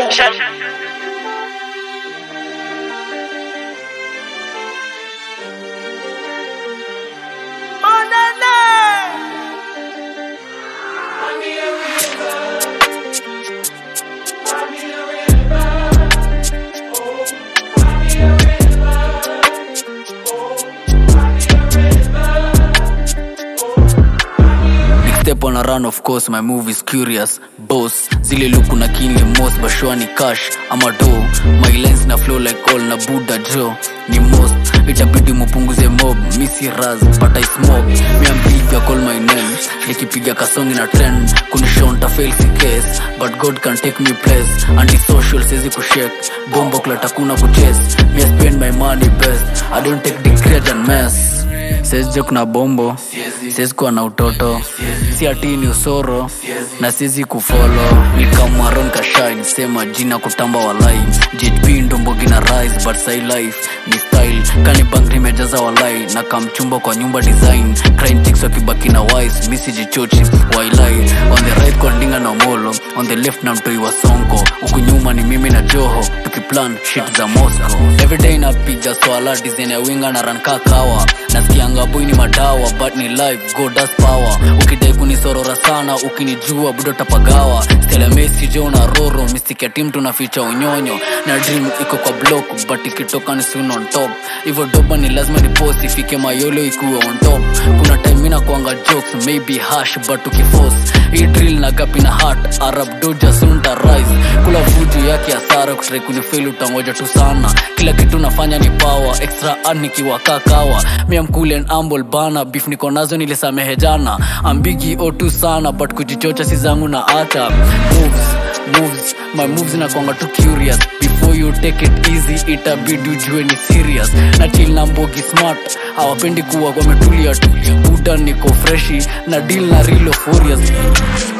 Production. Step on a run, of course, my move is curious. Boss, zile luku na kinli most, bashwani cash, ama do. My lens na flow like all na Buddha Joe. Ni most, itabidi mupunguze mob, misi raz, but I smoke. Me am big, ya call my name. Nikipiga kasongi na trend, kunishonta fail si case. But God can take me place. Anti-social, sizi kushake. Bombo klat hakuna kuchase. Me I spend my money best. I don't take degrade and mess. Siwezi joke na bombo siwezi kuwa na utoto si ati ni usoro na siwezi kufolo nikamwaron kashine sema jina kutamba walai jp ndombogi na rise but sai life ni style kani bank nimejaza walai na kamchumba kwa nyumba design crying chicks wakibaki na wise misi jichochi wailai on the right kwa ndinga na molo on the left na mtoi wa sonko huku nyuma ni mimi na joho tukiplan shit za moscow everyday napiga swala design ya winga na ranka kawa nasikianga boy ni madawa but ni live go das power ukidai kunisorora sana ukinijua budo tapagawa stela mesi jo na roro mistiki ya tim tunaficha unyonyo na dream iko kwa block but ikitoka ni soon on top hivyo doba ni lazima nipost ifike mayolo ikuwe on top kuna time ina kuanga jokes maybe hash but ukiforce hii drill na gapi na heart arab doja sunta rise kula vuju yake asara kutrai kunifeli utangoja tu sana kila kitu nafanya ni power extra earn nikiwa kakawa mia mkulen ambol bana beef niko nazo nilisamehe jana ambigi o2 sana but kujichocha si zangu na hata moves moves my moves nakwanga tu curious before you take it easy itabidi ujue ni serious na chill na mbogi smart hawapendi kuwa wametulia tulia buda niko freshi na deal na real furious